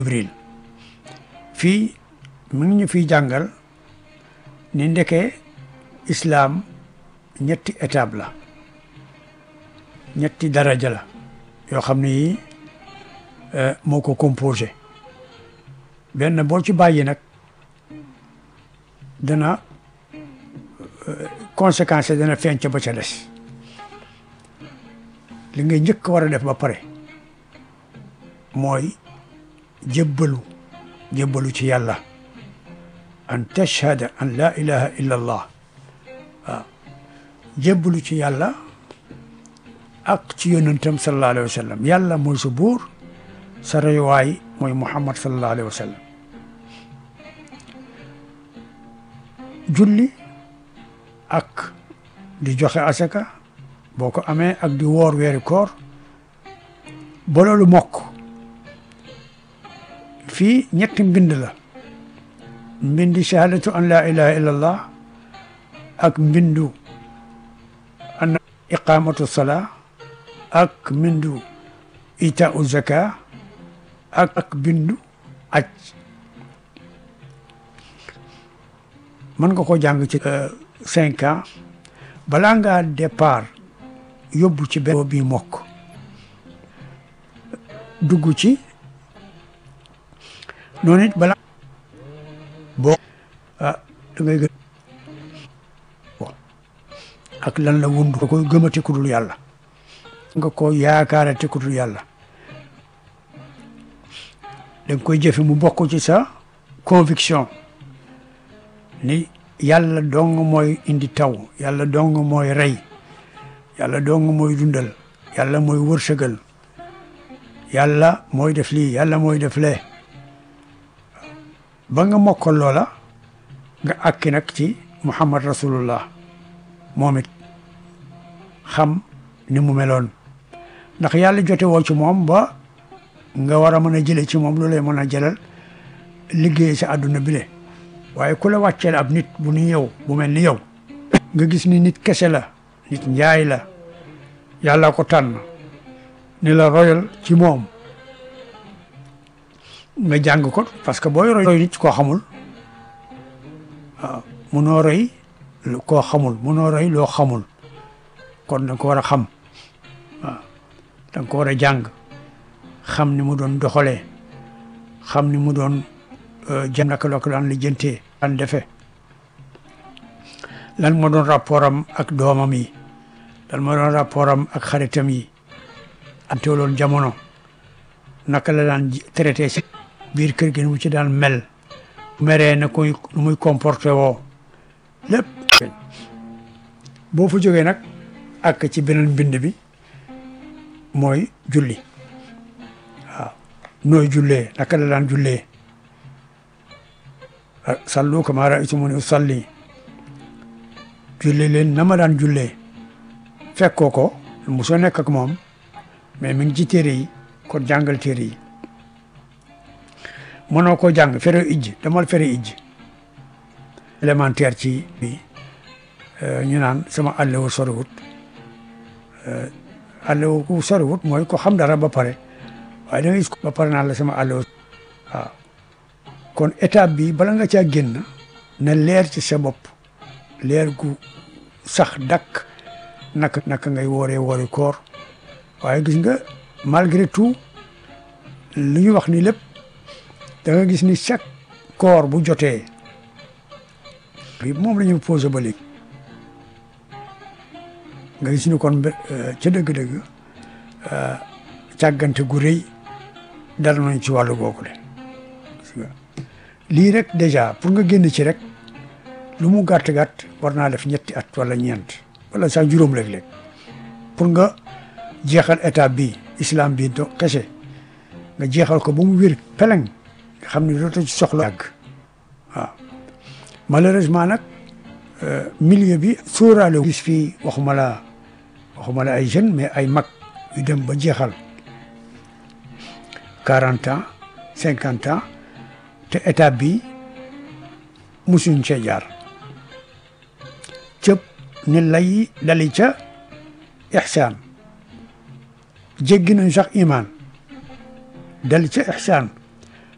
Jibril fii mu ngi ñu fiy jàngal ni ndeke islaam ñetti étape la ñetti daraja la yoo xam ne yi moo ko composé benn boo ci bàyyi nag dana conséquence dana feeñ ca ba ca des li ngay njëkk war a def ba pare mooy jébbalu jébbalu ci yàlla an tashhada an la ilaha illa allah waaw jébbalu ci yàlla ak ci yonentam sallallahu alayhi wa sallam yàlla mooy sa buur sa royuwaay mooy muhammad sallallahu alayhi wa sallam julli ak di joxe asaka boo ko amee ak di woor weeri koor ba loolu mokk fii ñetti mbind la mbindi shahadatu an la ilaha illa allah ak mbindu an iqamatu salaa ak mbindu itaau zaka ak ak bindu aj mën nga ko jàng ci cinq ans balaa ngaa départ yóbbu ci benn bi mokk dugg ci noonu it balaa boo ah da ngay gën ak lan la wundu nga koy gëmati ku dul yàlla nga ko yaakaarate ku dul yàlla da nga koy jëfe mu bokk ci sa conviction ni yàlla dong mooy indi taw yàlla dong mooy rey yàlla dong mooy dundal yàlla mooy wërsëgal yàlla mooy def lii yàlla mooy def lee ba nga mokkal loola nga àkki nag ci muhammad rasulullah moom it xam ni mu meloon ndax yàlla jote woo ci moom ba nga war a mën a jële ci moom lu lay mën a jëlal liggéey sa àdduna bile waaye ku la wàcceel ab nit bu ni yow bu mel ni yow nga gis ni nit kese la nit njaay la yàlla ko tànn ni la royal ci moom nga jàng ko parce que booy roy nit koo xamul waaw munoo roy koo xamul munoo roy loo xamul kon da nga ko war a xam waaw da nga ko war a jàng xam ni mu doon doxalee xam ni mu doon jëm naka la ko daan lijjantee daan defe lan moo doon rapport am ak doomam yi lan moo doon rapport am ak xaritam yi am teewloon jamono naka la daan traité si biir kër gi nu mu ci daan mel meree na koy nu muy comporté woo lépp boo fa jógee nag ak ci beneen mbind bi mooy julli waaw nooy jullee naka la daan jullee sallu kamaa ra'aytumuni usalli julli leen na ma daan jullee fekkoo ko mosoo nekk ak moom mais mi ngi ci téere yi kon jàngal téere yi mënoo koo jàng fere ijj damal fere ijj élémentaire ci bi ñu naan sama àllewu soriwut àllewu ku soriwut mooy ko xam dara ba pare waaye da nga gis ba pare naan la sama àllewu waaw kon étape bi bala nga caa génn na leer ci sa bopp leer gu sax dakk naka naka ngay wooree woori koor waaye gis nga malgré tout li ñu wax ni lépp da nga gis ni chaque koor bu jotee bi moom la ñu posé ba léegi nga gis ni kon ca dëgg-dëgg càggante gu rëy dal nañ ci wàllu googu le lii rek déjà pour nga génn ci rek lu mu gàtt-gàtt war naa def ñetti at wala ñeent wala sax juróom léeg-léeg pour nga jeexal étape bi islam bi do kese nga jeexal ko ba mu wér peleng nga xam ne dootoo ci soxla yàgg waaw malheureusement nag milieu bi sóoraale gis fii waxuma la waxuma la ay jeunes mais ay mag yu dem ba jeexal quarante ans cinquante ans te étape bi musuñ cee jaar cëp ni lay dali ca ixsaan jéggi nañ sax imaan dali ca ixsaan